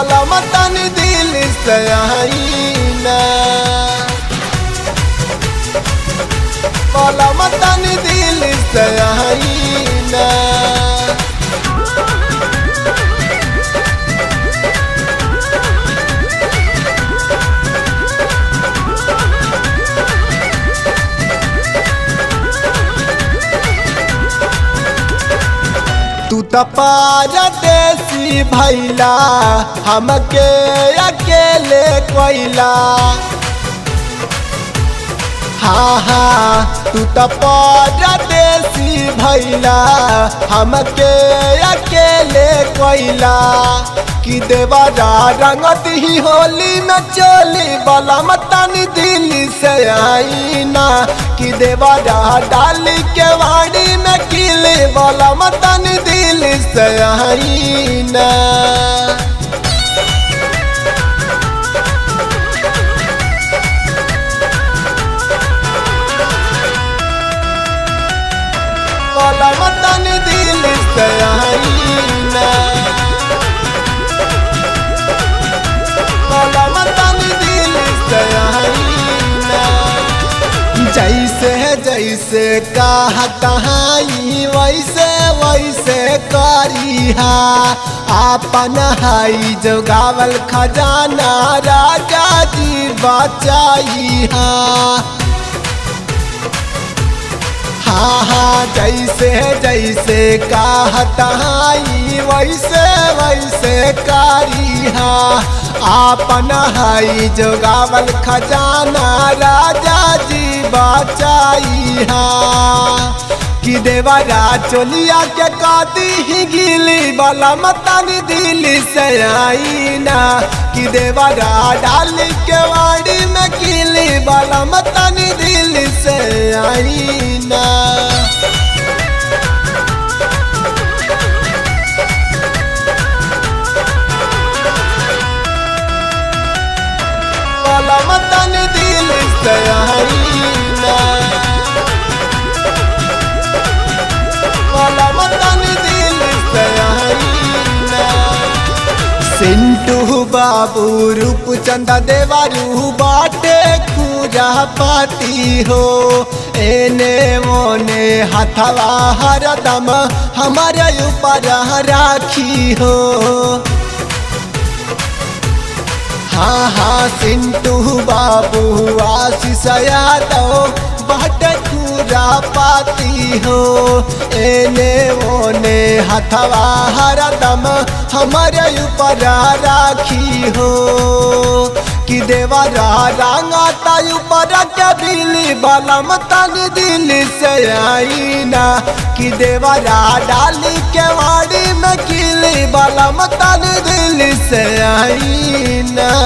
वाला मतन दिल से आईना वाला मतन दिल से आईना तू त पारदेसी भैला हमके अकेले कोइला हाँ हाँ तू त पारदेसी भैला हमके अकेले कोइला कि देवरा रंगत ही होली में चोली बला मतनी दिल से आईना कि देवरा डाली के वाड़ी में किले बला मतनी दिल से आईना बला मतनी दिल से आईना बला मतनी दिल से आईना जैसे जैसे कहा कहाई वैसे वैसे करिहा आपन हाई जो गावल खजाना राजा जी बचाइहा हाँ हाँ जैसे जैसे कहताई वैसे वैसे करिहा आपन हाई जो गावल खजाना राजा जी बचाइहा कि देवरा चोलिया के काती ही गिली वाला मतनी दिल से आईना कि देवरा डाली के वाड़ी में किली वाला मतनी दिल से आईना वाला मतनी दिल से आईना वाला मतनी दिल से आईना सिंटू बाबू रूप चंदा देवारू बाटे खूजा पाती हो एने मोने हथवा हरदम हमारे ऊपर राखी हो हाँ हाँ सिंटू बाबू आशीष यादव बाट पूरा पाती हो एने ओने हथवा हरदम हमारे ऊपर राखी हो कि देवरा रंगाता ऊपर के बिली बलम तन दिल से आईना कि देवरा डाली के वाड़ी में किली बलम तन दिल से आईना